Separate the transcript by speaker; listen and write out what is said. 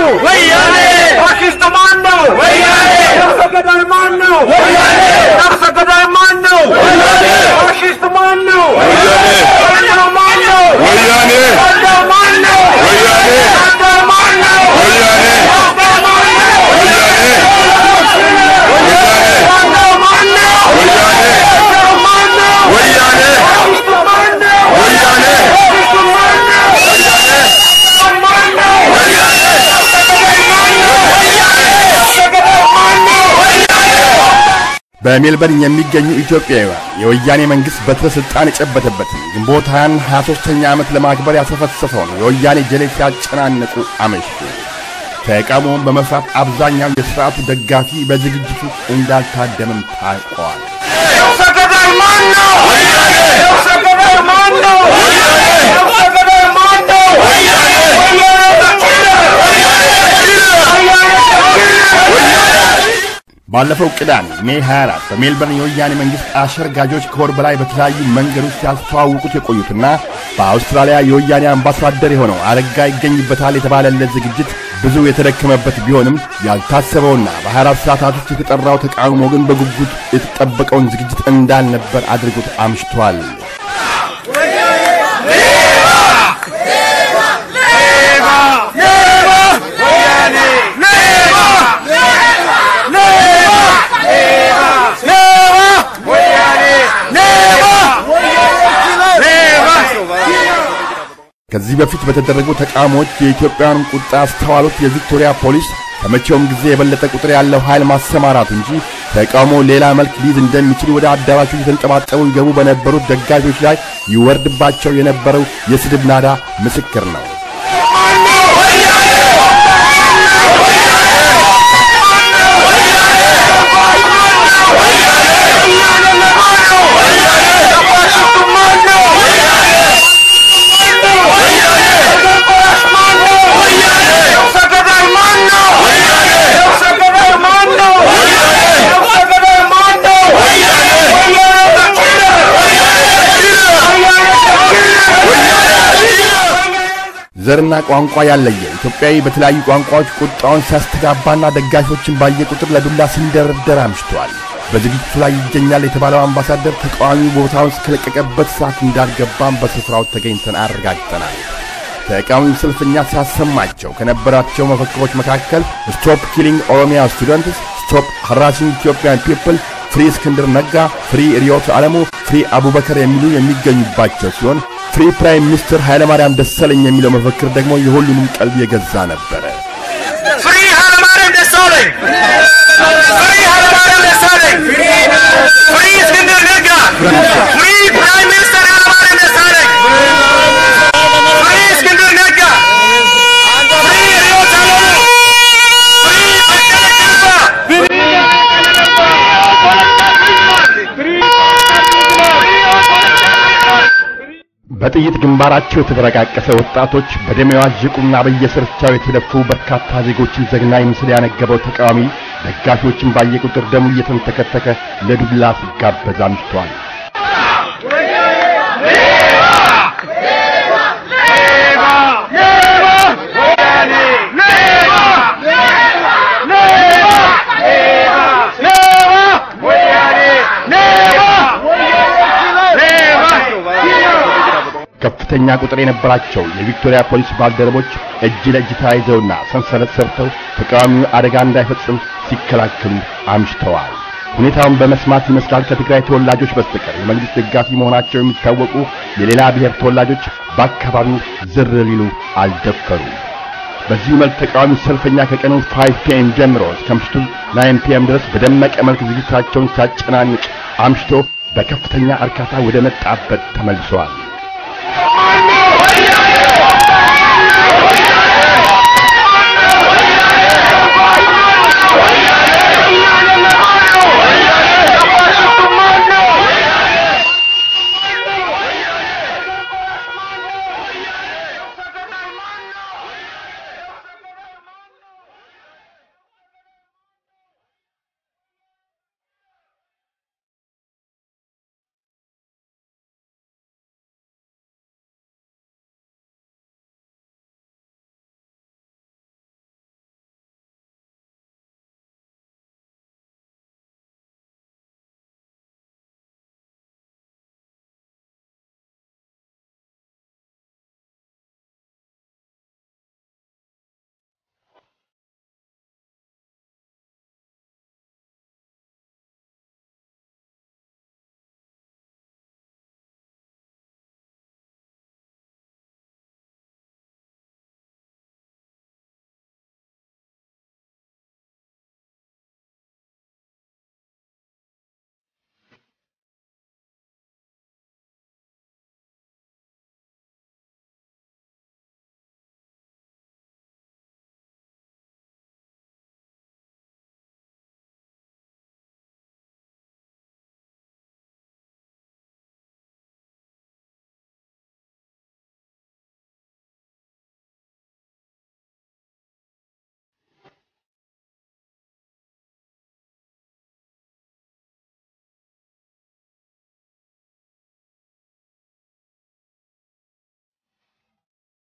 Speaker 1: ወያኔ ፋሽስት ማን ነው? ወያኔ ነፍሰ ገዳይ ማን ነው? ወያኔ ነፍሰ ገዳይ ማን ነው? ወያኔ ፋሽስት ማን ነው? ወያኔ ባንዳው ማን ነው?
Speaker 2: ወያኔ
Speaker 1: ባንዳው ማን ነው?
Speaker 2: ወያኔ
Speaker 1: ባንዳው ማን ነው?
Speaker 2: ወያኔ
Speaker 1: ባንዳው ማን ነው?
Speaker 2: ወያኔ
Speaker 1: ባንዳው ማን ነው?
Speaker 2: ወያኔ
Speaker 1: ባንዳው ማን ነው?
Speaker 2: ወያኔ
Speaker 1: ፋሽስት ማን ነው?
Speaker 2: ወያኔ
Speaker 1: ፋሽስት ማን ነው? ማን ነው? ነፍሰ ገዳይ ማን ነው? ነፍሰ ገዳይ ማን ነው?
Speaker 2: በሜልበርን የሚገኙ ኢትዮጵያውያን የወያኔ መንግሥት በትረ ሥልጣን የጨበተበትን ግንቦት 20 23ኛ ዓመት ለማክበር ያሰፈሰፈውን የወያኔ ጀሌ ሲያጨናንቁ አመሹ። ተቃውሞውን በመፍራት አብዛኛው የሥርዓቱ ደጋፊ በዝግጅቱ እንዳልታደምም ታውቋል።
Speaker 1: ነፍሰ ገዳይ ማን ነው? ነፍሰ ገዳይ ማን ነው? ነፍሰ ገዳይ ማን ነው? ወያኔ
Speaker 2: ባለፈው ቅዳሜ ሜይ 24 በሜልበርን የወያኔ መንግሥት አሸርጋጆች ከወር በላይ በተለያዩ መንገዶች ሲያስተዋውቁት የቆዩትና በአውስትራሊያ የወያኔ አምባሳደር የሆነው አረጋ ይገኝበታል የተባለለት ዝግጅት ብዙ የተደከመበት ቢሆንም ያልታሰበውና በ24 ሰዓታት ውስጥ የተጠራው ተቃውሞ ግን በጉጉት የተጠበቀውን ዝግጅት እንዳልነበር አድርጎት አምሽቷል። ከዚህ በፊት በተደረጉ ተቃውሞዎች የኢትዮጵያውያንን ቁጣ አስተዋሉት የቪክቶሪያ ፖሊስ ከመቼውም ጊዜ የበለጠ ቁጥር ያለው ኃይል ማሰማራቱ እንጂ ተቃውሞ ሌላ መልክ ሊይዝ እንደሚችል ወደ አዳራሹ የተንጠባጠቡ ይገቡ በነበሩት ደጋፊዎች ላይ ይወርድባቸው የነበረው የስድብ ናዳ ምስክር ነው። ዘርና ቋንቋ ያለየ ኢትዮጵያዊ በተለያዩ ቋንቋዎች ቁጣውን ሲያስተጋባና ደጋፊዎችን ባየ ቁጥር ለዱላ ሲንደረደር አምሽቷል። በዝግጅቱ ላይ ይገኛል የተባለው አምባሳደር ተቃዋሚ ቦታውን እስከለቀቀበት ሰዓት እንዳልገባም በስፍራው ተገኝተን አረጋግጠናል። ተቃዋሚው ሰልፈኛ ሲያሰማቸው ከነበራቸው መፈክሮች መካከል ስቶፕ ኪሊንግ ኦሮሚያ ስቱደንትስ፣ ስቶፕ ሃራሲንግ ኢትዮጵያን ፒፕል፣ ፍሪ እስክንድር ነጋ፣ ፍሪ ሪዮት ዓለሙ፣ ፍሪ አቡበከር የሚሉ የሚገኙባቸው ሲሆን ፍሪ ፕራይም ሚኒስትር ኃይለማርያም ደሳለኝ የሚለው መፈክር ደግሞ የሁሉንም ቀልብ የገዛ ነበረ።
Speaker 1: ፍሪ ኃይለማርያም ደሳለኝ! ፍሪ ኃይለማርያም ደሳለኝ! ፍሪ እስክንድር ነጋ! ፍሪ ፕራይም ሚኒስተር ኃይለማርያም ደሳለኝ! ፍሪ እስክንድር ነጋ! ፍሪ ሪዮት ዓለሙ! ፍሪ በቀለ ገርባ!
Speaker 2: በጥይት ግንባራቸው የተበረቃቀሰ ወጣቶች በደም የዋዠቁና በየስርቻው የተደፉ በርካታ ዜጎችን ዘግናኝ ምስል ያነገበው ተቃዋሚ ደጋፊዎችን ባየ ቁጥር ደሙ እየተንተከተከ ለዱላ ሲጋበዝ አምሽቷል። ከፍተኛ ቁጥር የነበራቸው የቪክቶሪያ ፖሊስ ባልደረቦች እጅ ለእጅ ተያይዘውና ሰንሰለት ሰርተው ተቃዋሚው አደጋ እንዳይፈጽም ሲከላከሉ አምሽተዋል። ሁኔታውን በመስማት ይመስላል ከትግራይ ተወላጆች በስተቀር የመንግስት ደጋፊ መሆናቸው የሚታወቁ የሌላ ብሔር ተወላጆች በአካባቢው ዝር ሊሉ አልደፈሩም። በዚሁ መልክ ተቃዋሚ ሰልፈኛ ከቀኑ 5 ፒኤም ጀምሮ እስከ ምሽቱ 9 ፒኤም ድረስ በደመቀ መልክ ዝግጅታቸውን ሲያጨናንቅ አምሽቶ በከፍተኛ እርካታ ወደ መጣበት ተመልሰዋል።